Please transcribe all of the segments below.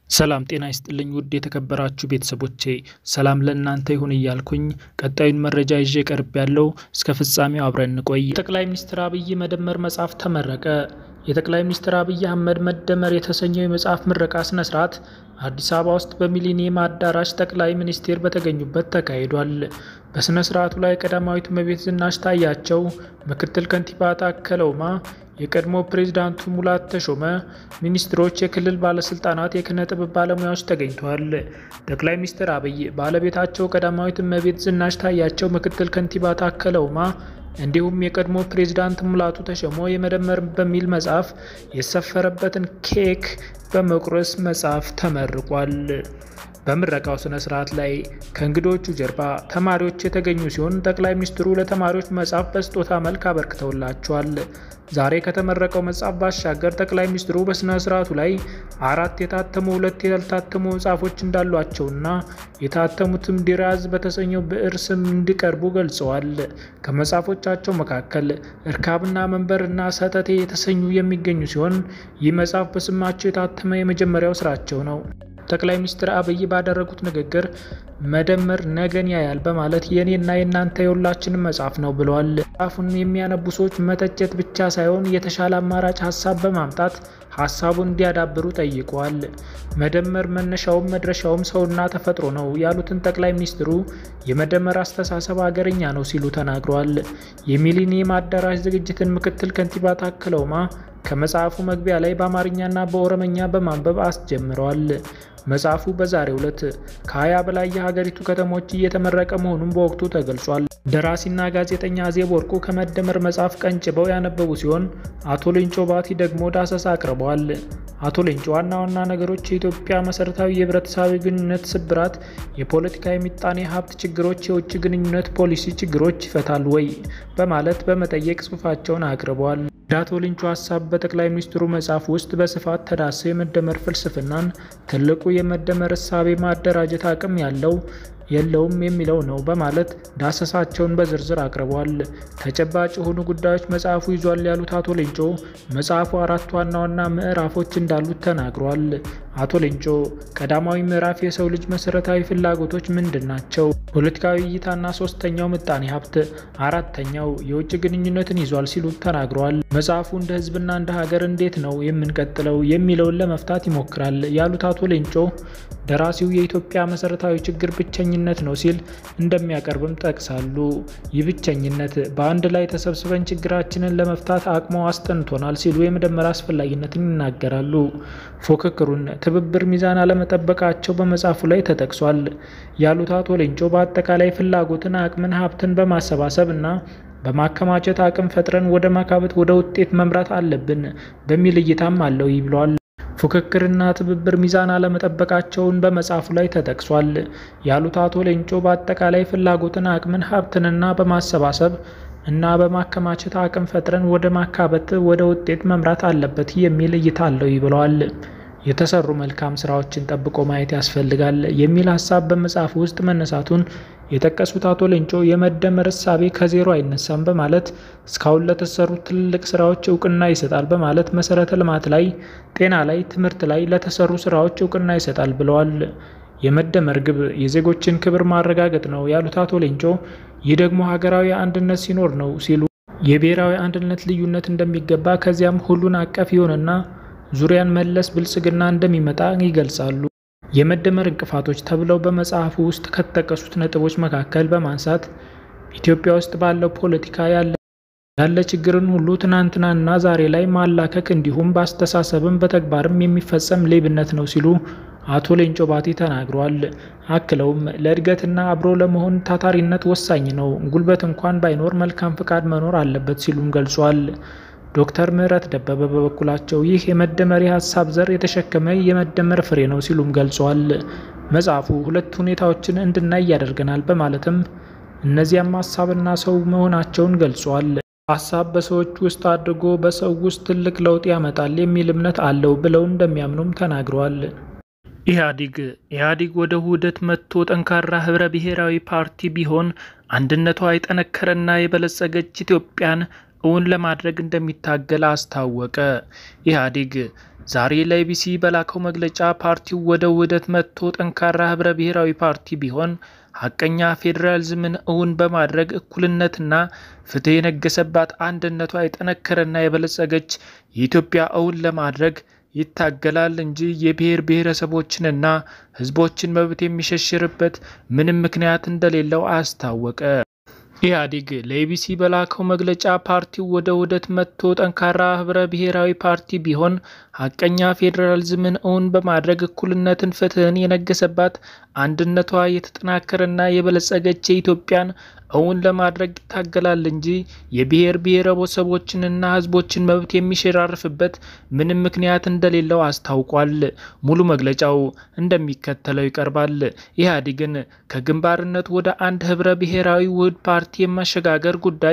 ሰላም ጤና ይስጥልኝ ውድ የተከበራችሁ ቤተሰቦቼ ሰላም ለእናንተ ይሁን እያልኩኝ ቀጣዩን መረጃ ይዤ ቀርብ ያለው እስከ ፍጻሜው አብረን እንቆይ። የጠቅላይ ሚኒስትር አብይ መደመር መጽሐፍ ተመረቀ። የጠቅላይ ሚኒስትር አብይ አህመድ መደመር የተሰኘው የመጽሐፍ ምረቃ ስነ ስርዓት አዲስ አበባ ውስጥ በሚሊኒየም አዳራሽ ጠቅላይ ሚኒስቴር በተገኙበት ተካሂዷል። በስነ ስርዓቱ ላይ ቀዳማዊት እመቤት ዝናሽ ታያቸው፣ ምክትል ከንቲባ ታከለ ኡማ፣ የቀድሞ ፕሬዚዳንቱ ሙላት ተሾመ፣ ሚኒስትሮች፣ የክልል ባለስልጣናት፣ የኪነ ጥበብ ባለሙያዎች ተገኝተዋል። ጠቅላይ ሚኒስትር አብይ ባለቤታቸው ቀዳማዊት እመቤት ዝናሽ ታያቸው፣ ምክትል ከንቲባ ታከለ ኡማ እንዲሁም የቀድሞ ፕሬዝዳንት ሙላቱ ተሾመ የመደመር በሚል መጽሐፍ የሰፈረበትን ኬክ በመቁረስ መጽሐፍ ተመርቋል። በምረቃው ስነ ስርዓት ላይ ከእንግዶቹ ጀርባ ተማሪዎች የተገኙ ሲሆን ጠቅላይ ሚኒስትሩ ለተማሪዎች መጽሐፍ በስጦታ መልክ አበርክተውላቸዋል። ዛሬ ከተመረቀው መጽሐፍ ባሻገር ጠቅላይ ሚኒስትሩ በስነ ስርዓቱ ላይ አራት የታተሙ ሁለት ያልታተሙ መጽሐፎች እንዳሏቸውና የታተሙትም ዲራዝ በተሰኘው ብዕር ስም እንዲቀርቡ ገልጸዋል። ከመጽሐፎቻቸው መካከል እርካብና መንበር እና ሰተቴ የተሰኙ የሚገኙ ሲሆን ይህ መጽሐፍ በስማቸው የታተመ የመጀመሪያው ስራቸው ነው። ጠቅላይ ሚኒስትር አብይ ባደረጉት ንግግር መደመር ነገን ያያል በማለት የእኔና የእናንተ የሁላችንም መጽሐፍ ነው ብለዋል። መጽሐፉን የሚያነቡ ሰዎች መተቸት ብቻ ሳይሆን የተሻለ አማራጭ ሀሳብ በማምጣት ሀሳቡን እንዲያዳብሩ ጠይቀዋል። መደመር መነሻውም መድረሻውም ሰውና ተፈጥሮ ነው ያሉትን ጠቅላይ ሚኒስትሩ የመደመር አስተሳሰብ ሀገርኛ ነው ሲሉ ተናግረዋል። የሚሊኒየም አዳራሽ ዝግጅትን ምክትል ከንቲባ ታከለ ኡማ ከመጽሐፉ መግቢያ ላይ በአማርኛና በኦሮምኛ በማንበብ አስጀምረዋል። መጽሐፉ በዛሬው ዕለት ከ20 በላይ የሀገሪቱ ከተሞች እየተመረቀ መሆኑን በወቅቱ ተገልጿል። ደራሲና ጋዜጠኛ አዜብ ወርቁ ከመደመር መጽሐፍ ቀንጭበው ያነበቡ ሲሆን አቶ ሌንጮ ባቲ ደግሞ ዳሰሳ አቅርበዋል። አቶ ሌንጮ ዋና ዋና ነገሮች የኢትዮጵያ መሰረታዊ የህብረተሰባዊ ግንኙነት ስብራት፣ የፖለቲካ የምጣኔ ሀብት ችግሮች፣ የውጭ ግንኙነት ፖሊሲ ችግሮች ይፈታል ወይ በማለት በመጠየቅ ጽሑፋቸውን አቅርበዋል። የአቶ ሌንጮ ሀሳብ በጠቅላይ ሚኒስትሩ መጽሐፍ ውስጥ በስፋት ተዳሰው የመደመር ፍልስፍናን ትልቁ የመደመር እሳቤ ማደራጀት አቅም ያለው የለውም የሚለው ነው በማለት ዳሰሳቸውን በዝርዝር አቅርበዋል። ተጨባጭ የሆኑ ጉዳዮች መጽሐፉ ይዟል ያሉት አቶ ሌንጮ መጽሐፉ አራት ዋና ዋና ምዕራፎች እንዳሉት ተናግረዋል። አቶ ሌንጮ ቀዳማዊ ምዕራፍ የሰው ልጅ መሰረታዊ ፍላጎቶች ምንድን ናቸው? ፖለቲካዊ እይታና ሶስተኛው ምጣኔ ሀብት፣ አራተኛው የውጭ ግንኙነትን ይዟል ሲሉ ተናግረዋል። መጽሐፉ እንደ ህዝብና እንደ ሀገር እንዴት ነው የምንቀጥለው የሚለውን ለመፍታት ይሞክራል ያሉት አቶ ሌንጮ ደራሲው የኢትዮጵያ መሰረታዊ ችግር ብቸኝነት ነው ሲል እንደሚያቀርብም ጠቅሳሉ። ይህ ብቸኝነት በአንድ ላይ ተሰብስበን ችግራችንን ለመፍታት አቅሞ አስጠንቶናል ሲሉ የመደመር አስፈላጊነትን ይናገራሉ። ፉክክሩን፣ ትብብር፣ ሚዛን አለመጠበቃቸው በመጽሐፉ ላይ ተጠቅሷል ያሉት አቶ ሌንጮ በአጠቃላይ ፍላጎትን፣ አቅምን፣ ሀብትን በማሰባሰብ እና በማከማቸት አቅም ፈጥረን ወደ ማካበት ወደ ውጤት መምራት አለብን በሚል እይታም አለው ይብለዋል። ፉክክርና ትብብር ሚዛን አለመጠበቃቸውን በመጽሐፉ ላይ ተጠቅሷል ያሉት አቶ ሌንጮ በአጠቃላይ ፍላጎትን፣ አቅምን፣ ሀብትንና በማሰባሰብ እና በማከማቸት አቅም ፈጥረን ወደ ማካበት ወደ ውጤት መምራት አለበት የሚል እይታ አለው ይብለዋል። የተሰሩ መልካም ስራዎችን ጠብቆ ማየት ያስፈልጋል የሚል ሀሳብ በመጽሐፉ ውስጥ መነሳቱን የጠቀሱት አቶ ሌንጮ የመደመር እሳቤ ከዜሮ አይነሳም በማለት እስካሁን ለተሰሩ ትልልቅ ስራዎች እውቅና ይሰጣል በማለት መሰረተ ልማት ላይ፣ ጤና ላይ፣ ትምህርት ላይ ለተሰሩ ስራዎች እውቅና ይሰጣል ብለዋል። የመደመር ግብ የዜጎችን ክብር ማረጋገጥ ነው ያሉት አቶ ሌንጮ ይህ ደግሞ ሀገራዊ አንድነት ሲኖር ነው ሲሉ የብሔራዊ አንድነት ልዩነት እንደሚገባ ከዚያም ሁሉን አቀፍ የሆነና ዙሪያን መለስ ብልጽግና እንደሚመጣ ይገልጻሉ። የመደመር እንቅፋቶች ተብለው በመጽሐፉ ውስጥ ከተጠቀሱት ነጥቦች መካከል በማንሳት ኢትዮጵያ ውስጥ ባለው ፖለቲካ ያለ ያለ ችግርን ሁሉ ትናንትናና ዛሬ ላይ ማላከክ እንዲሁም በአስተሳሰብም በተግባርም የሚፈጸም ሌብነት ነው ሲሉ አቶ ሌንጮ ባቲ ተናግረዋል። አክለውም ለእድገትና አብሮ ለመሆን ታታሪነት ወሳኝ ነው፣ ጉልበት እንኳን ባይኖር መልካም ፍቃድ መኖር አለበት ሲሉም ገልጿል። ዶክተር ምህረት ደበበ በበኩላቸው ይህ የመደመር የሀሳብ ዘር የተሸከመ የመደመር ፍሬ ነው ሲሉም ገልጸዋል። መጽሐፉ ሁለት ሁኔታዎችን እንድናይ ያደርገናል በማለትም እነዚያም ሀሳብና ሰው መሆናቸውን ገልጿል። ሀሳብ በሰዎች ውስጥ አድርጎ በሰው ውስጥ ትልቅ ለውጥ ያመጣል የሚል እምነት አለው ብለው እንደሚያምኑም ተናግረዋል። ኢህአዲግ ኢህአዲግ ወደ ውህደት መጥቶ ጠንካራ ህብረ ብሔራዊ ፓርቲ ቢሆን አንድነቷ የጠነከረና የበለጸገች ኢትዮጵያን እውን ለማድረግ እንደሚታገል አስታወቀ። ኢህአዴግ ዛሬ ለኢቢሲ በላከው መግለጫ ፓርቲው ወደ ውህደት መጥቶ ጠንካራ ህብረ ብሔራዊ ፓርቲ ቢሆን ሀቀኛ ፌዴራሊዝምን እውን በማድረግ እኩልነትና ፍትህ የነገሰባት አንድነቷ የጠነከረና የበለጸገች የኢትዮጵያ እውን ለማድረግ ይታገላል እንጂ የብሔር ብሔረሰቦችንና ህዝቦችን መብት የሚሸሽርበት ምንም ምክንያት እንደሌለው አስታወቀ። ኢህአዴግ ለኢቢሲ በላከው መግለጫ ፓርቲው ወደ ውህደት መጥቶ ጠንካራ ህብረ ብሔራዊ ፓርቲ ቢሆን ሀቀኛ ፌዴራሊዝምን እውን በማድረግ እኩልነትን፣ ፍትህን የነገሰባት አንድነቷ የተጠናከረና የበለጸገች የኢትዮጵያን እውን ለማድረግ ይታገላል እንጂ የብሔር ብሔረሰቦችንና ህዝቦችን መብት የሚሸራርፍበት ምንም ምክንያት እንደሌለው አስታውቋል። ሙሉ መግለጫው እንደሚከተለው ይቀርባል። ኢህአዴግን ከግንባርነት ወደ አንድ ህብረ ብሔራዊ ውህድ ፓርቲ የማሸጋገር ጉዳይ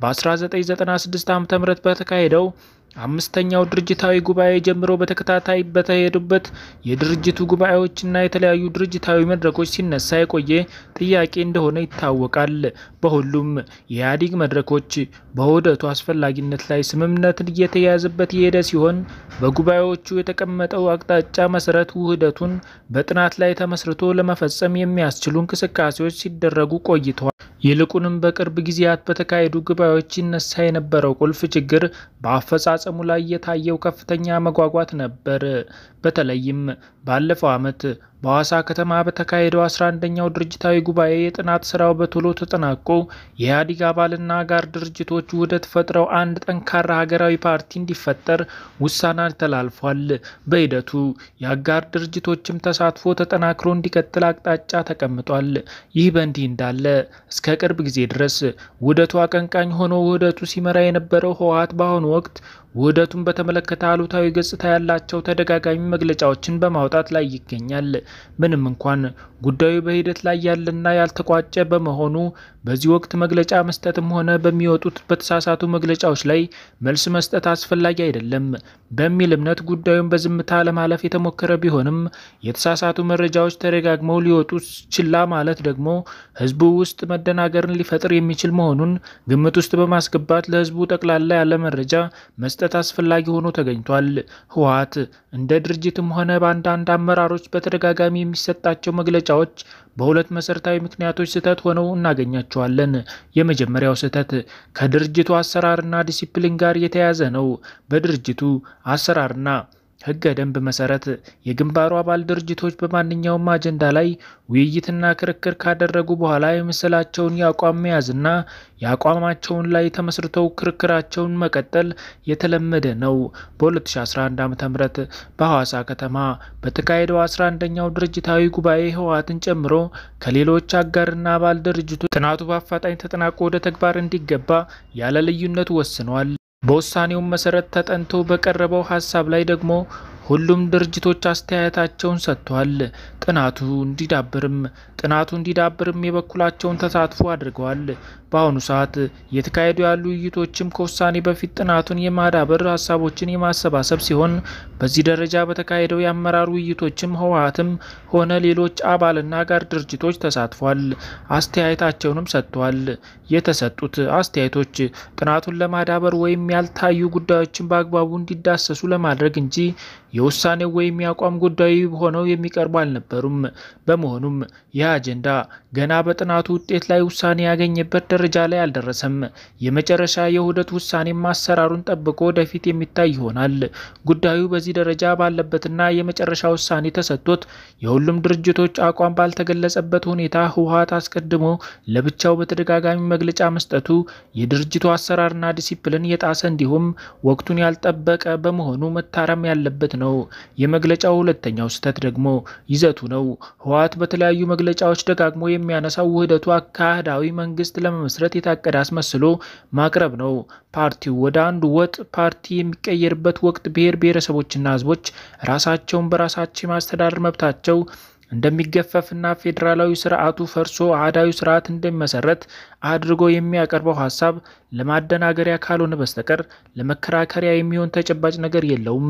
በ1996 ዓ ም በተካሄደው አምስተኛው ድርጅታዊ ጉባኤ ጀምሮ በተከታታይ በተሄዱበት የድርጅቱ ጉባኤዎችና የተለያዩ ድርጅታዊ መድረኮች ሲነሳ የቆየ ጥያቄ እንደሆነ ይታወቃል። በሁሉም የኢህአዴግ መድረኮች በውህደቱ አስፈላጊነት ላይ ስምምነትን እየተያያዘበት የሄደ ሲሆን በጉባኤዎቹ የተቀመጠው አቅጣጫ መሰረት ውህደቱን በጥናት ላይ ተመስርቶ ለመፈጸም የሚያስችሉ እንቅስቃሴዎች ሲደረጉ ቆይተዋል። ይልቁንም በቅርብ ጊዜያት በተካሄዱ ጉባኤዎች ይነሳ የነበረው ቁልፍ ችግር በአፈጻጸሙ ላይ የታየው ከፍተኛ መጓጓት ነበር። በተለይም ባለፈው ዓመት በሐዋሳ ከተማ በተካሄደው 11ኛው ድርጅታዊ ጉባኤ የጥናት ስራው በቶሎ ተጠናቆ የኢህአዴግ አባልና አጋር ድርጅቶች ውህደት ፈጥረው አንድ ጠንካራ ሀገራዊ ፓርቲ እንዲፈጠር ውሳኔ ተላልፏል። በሂደቱ የአጋር ድርጅቶችም ተሳትፎ ተጠናክሮ እንዲቀጥል አቅጣጫ ተቀምጧል። ይህ በእንዲህ እንዳለ እስከ ቅርብ ጊዜ ድረስ ውህደቱ አቀንቃኝ ሆኖ ውህደቱ ሲመራ የነበረው ህወሓት በአሁኑ ወቅት ውህደቱን በተመለከተ አሉታዊ ገጽታ ያላቸው ተደጋጋሚ መግለጫዎችን በማውጣት ላይ ይገኛል። ምንም እንኳን ጉዳዩ በሂደት ላይ ያለና ያልተቋጨ በመሆኑ በዚህ ወቅት መግለጫ መስጠትም ሆነ በሚወጡት በተሳሳቱ መግለጫዎች ላይ መልስ መስጠት አስፈላጊ አይደለም በሚል እምነት ጉዳዩን በዝምታ ለማለፍ የተሞከረ ቢሆንም የተሳሳቱ መረጃዎች ተደጋግመው ሊወጡ ችላ ማለት ደግሞ ህዝቡ ውስጥ መደናገርን ሊፈጥር የሚችል መሆኑን ግምት ውስጥ በማስገባት ለህዝቡ ጠቅላላ ያለ መረጃ መስጠት አስፈላጊ ሆኖ ተገኝቷል። ህወሓት እንደ ድርጅትም ሆነ በአንዳንድ አመራሮች በተደጋጋሚ የሚሰጣቸው መግለጫዎች በሁለት መሰረታዊ ምክንያቶች ስህተት ሆነው እናገኛቸዋለን። የመጀመሪያው ስህተት ከድርጅቱ አሰራርና ዲሲፕሊን ጋር የተያያዘ ነው። በድርጅቱ አሰራርና ህገ ደንብ መሰረት የግንባሩ አባል ድርጅቶች በማንኛውም አጀንዳ ላይ ውይይትና ክርክር ካደረጉ በኋላ የመሰላቸውን የአቋም መያዝና የአቋማቸውን ላይ ተመስርተው ክርክራቸውን መቀጠል የተለመደ ነው። በ2011 ዓ ም በሐዋሳ ከተማ በተካሄደው 11ኛው ድርጅታዊ ጉባኤ ህወሓትን ጨምሮ ከሌሎች አጋርና አባል ድርጅቶች ጥናቱ በአፋጣኝ ተጠናቆ ወደ ተግባር እንዲገባ ያለ ልዩነት ወስኗል። በውሳኔውም መሰረት ተጠንቶ በቀረበው ሀሳብ ላይ ደግሞ ሁሉም ድርጅቶች አስተያየታቸውን ሰጥተዋል። ጥናቱ እንዲዳብርም ጥናቱ እንዲዳብርም የበኩላቸውን ተሳትፎ አድርገዋል። በአሁኑ ሰዓት እየተካሄዱ ያሉ ውይይቶችም ከውሳኔ በፊት ጥናቱን የማዳበር ሀሳቦችን የማሰባሰብ ሲሆን በዚህ ደረጃ በተካሄደው የአመራር ውይይቶችም ህወሓትም ሆነ ሌሎች አባልና አጋር ድርጅቶች ተሳትፏል፣ አስተያየታቸውንም ሰጥተዋል። የተሰጡት አስተያየቶች ጥናቱን ለማዳበር ወይም ያልታዩ ጉዳዮችን በአግባቡ እንዲዳሰሱ ለማድረግ እንጂ የውሳኔው ወይም የአቋም ጉዳይ ሆነው የሚቀርቡ አልነበሩም። በመሆኑም ይህ አጀንዳ ገና በጥናቱ ውጤት ላይ ውሳኔ ያገኘበት ደረጃ ላይ አልደረሰም። የመጨረሻ የውህደት ውሳኔም አሰራሩን ጠብቆ ወደፊት የሚታይ ይሆናል። ጉዳዩ በዚህ ደረጃ ባለበትና የመጨረሻ ውሳኔ ተሰጥቶት የሁሉም ድርጅቶች አቋም ባልተገለጸበት ሁኔታ ህወሓት አስቀድሞ ለብቻው በተደጋጋሚ መግለጫ መስጠቱ የድርጅቱ አሰራርና ዲሲፕሊን የጣሰ እንዲሁም ወቅቱን ያልጠበቀ በመሆኑ መታረም ያለበት ነው። የመግለጫው ሁለተኛው ስህተት ደግሞ ይዘቱ ነው። ህወሓት በተለያዩ መግለጫዎች ደጋግሞ የሚያነሳው ውህደቱ አካሄዳዊ መንግስት ለመመስረት የታቀደ አስመስሎ ማቅረብ ነው። ፓርቲው ወደ አንድ ወጥ ፓርቲ የሚቀየርበት ወቅት ብሔር ብሔረሰቦችና ህዝቦች ራሳቸውን በራሳቸው የማስተዳደር መብታቸው እንደሚገፈፍና ፌዴራላዊ ስርዓቱ ፈርሶ አህዳዊ ስርዓት እንደሚመሰረት አድርጎ የሚያቀርበው ሀሳብ ለማደናገሪያ ካልሆነ በስተቀር ለመከራከሪያ የሚሆን ተጨባጭ ነገር የለውም።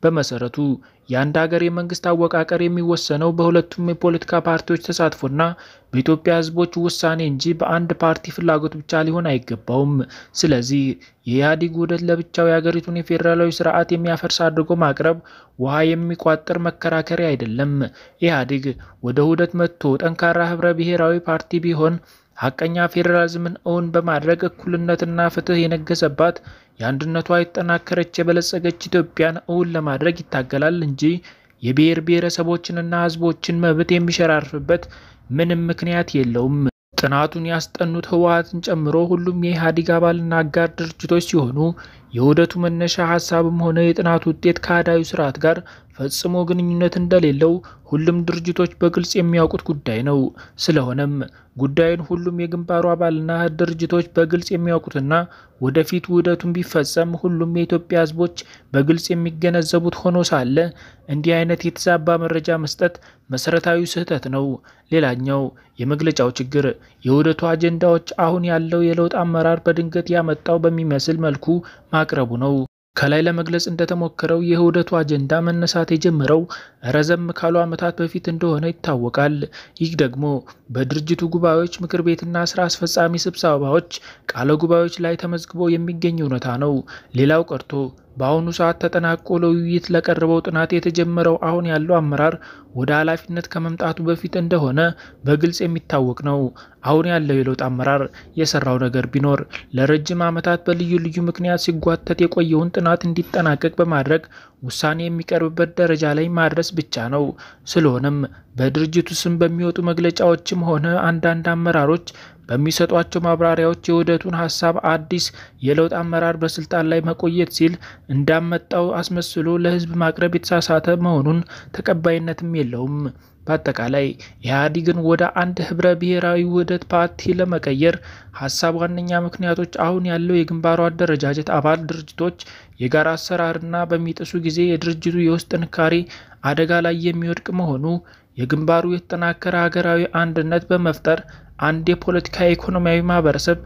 በመሰረቱ የአንድ ሀገር የመንግስት አወቃቀር የሚወሰነው በሁለቱም የፖለቲካ ፓርቲዎች ተሳትፎና በኢትዮጵያ ሕዝቦች ውሳኔ እንጂ በአንድ ፓርቲ ፍላጎት ብቻ ሊሆን አይገባውም። ስለዚህ የኢህአዴግ ውህደት ለብቻው የሀገሪቱን የፌዴራላዊ ስርዓት የሚያፈርስ አድርጎ ማቅረብ ውሃ የሚቋጥር መከራከሪያ አይደለም። ኢህአዴግ ወደ ውህደት መጥቶ ጠንካራ ህብረ ብሔራዊ ፓርቲ ቢሆን ሀቀኛ ፌዴራሊዝምን እውን በማድረግ እኩልነትና ፍትህ የነገሰባት የአንድነቷ የተጠናከረች የበለጸገች ኢትዮጵያን እውን ለማድረግ ይታገላል እንጂ የብሔር ብሔረሰቦችንና ህዝቦችን መብት የሚሸራርፍበት ምንም ምክንያት የለውም። ጥናቱን ያስጠኑት ህወሓትን ጨምሮ ሁሉም የኢህአዴግ አባልና አጋር ድርጅቶች ሲሆኑ የውህደቱ መነሻ ሀሳብም ሆነ የጥናቱ ውጤት ከአህዳዊ ስርዓት ጋር ፈጽሞ ግንኙነት እንደሌለው ሁሉም ድርጅቶች በግልጽ የሚያውቁት ጉዳይ ነው። ስለሆነም ጉዳዩን ሁሉም የግንባሩ አባልና ድርጅቶች በግልጽ የሚያውቁትና ወደፊት ውህደቱን ቢፈጸም ሁሉም የኢትዮጵያ ህዝቦች በግልጽ የሚገነዘቡት ሆኖ ሳለ እንዲህ አይነት የተዛባ መረጃ መስጠት መሰረታዊ ስህተት ነው። ሌላኛው የመግለጫው ችግር የውህደቱ አጀንዳዎች አሁን ያለው የለውጥ አመራር በድንገት ያመጣው በሚመስል መልኩ ማቅረቡ ነው። ከላይ ለመግለጽ እንደተሞከረው የውህደቱ አጀንዳ መነሳት የጀመረው ረዘም ካሉ ዓመታት በፊት እንደሆነ ይታወቃል። ይህ ደግሞ በድርጅቱ ጉባኤዎች፣ ምክር ቤትና ስራ አስፈጻሚ ስብሰባዎች ቃለ ጉባኤዎች ላይ ተመዝግቦ የሚገኝ እውነታ ነው። ሌላው ቀርቶ በአሁኑ ሰዓት ተጠናቆ ለውይይት ለቀረበው ጥናት የተጀመረው አሁን ያለው አመራር ወደ ኃላፊነት ከመምጣቱ በፊት እንደሆነ በግልጽ የሚታወቅ ነው። አሁን ያለው የለውጥ አመራር የሰራው ነገር ቢኖር ለረጅም ዓመታት በልዩ ልዩ ምክንያት ሲጓተት የቆየውን ጥናት እንዲጠናቀቅ በማድረግ ውሳኔ የሚቀርብበት ደረጃ ላይ ማድረስ ብቻ ነው። ስለሆነም በድርጅቱ ስም በሚወጡ መግለጫዎችም ሆነ አንዳንድ አመራሮች በሚሰጧቸው ማብራሪያዎች የውህደቱን ሀሳብ አዲስ የለውጥ አመራር በስልጣን ላይ መቆየት ሲል እንዳመጣው አስመስሎ ለሕዝብ ማቅረብ የተሳሳተ መሆኑን ተቀባይነትም የለውም። በአጠቃላይ ኢህአዴግን ወደ አንድ ህብረ ብሔራዊ ውህደት ፓርቲ ለመቀየር ሀሳብ ዋነኛ ምክንያቶች አሁን ያለው የግንባሩ አደረጃጀት አባል ድርጅቶች የጋራ አሰራርና በሚጥሱ ጊዜ የድርጅቱ የውስጥ ጥንካሬ አደጋ ላይ የሚወድቅ መሆኑ፣ የግንባሩ የተጠናከረ ሀገራዊ አንድነት በመፍጠር አንድ የፖለቲካ ኢኮኖሚያዊ ማህበረሰብ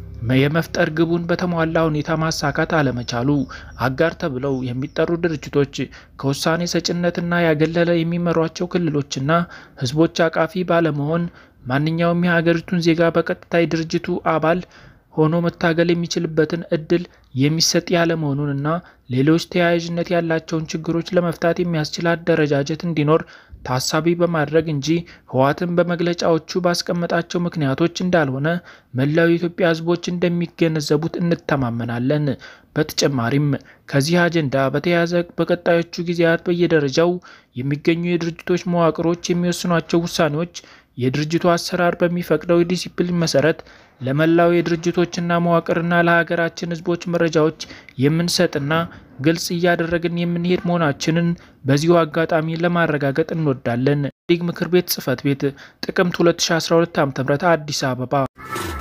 የመፍጠር ግቡን በተሟላ ሁኔታ ማሳካት አለመቻሉ፣ አጋር ተብለው የሚጠሩ ድርጅቶች ከውሳኔ ሰጭነትና ያገለለ የሚመሯቸው ክልሎችና ህዝቦች አቃፊ ባለመሆን ማንኛውም የሀገሪቱን ዜጋ በቀጥታ የድርጅቱ አባል ሆኖ መታገል የሚችልበትን እድል የሚሰጥ ያለመሆኑንና ሌሎች ተያያዥነት ያላቸውን ችግሮች ለመፍታት የሚያስችል አደረጃጀት እንዲኖር ታሳቢ በማድረግ እንጂ ህወሓትን በመግለጫዎቹ ባስቀመጣቸው ምክንያቶች እንዳልሆነ መላው የኢትዮጵያ ህዝቦች እንደሚገነዘቡት እንተማመናለን። በተጨማሪም ከዚህ አጀንዳ በተያያዘ በቀጣዮቹ ጊዜያት በየደረጃው የሚገኙ የድርጅቶች መዋቅሮች የሚወስኗቸው ውሳኔዎች የድርጅቱ አሰራር በሚፈቅደው የዲሲፕሊን መሰረት ለመላው የድርጅቶችና መዋቅርና ለሀገራችን ህዝቦች መረጃዎች የምንሰጥና ግልጽ እያደረግን የምንሄድ መሆናችንን በዚሁ አጋጣሚ ለማረጋገጥ እንወዳለን። ኢህአዴግ ምክር ቤት ጽህፈት ቤት ጥቅምት 2012 ዓ.ም አዲስ አበባ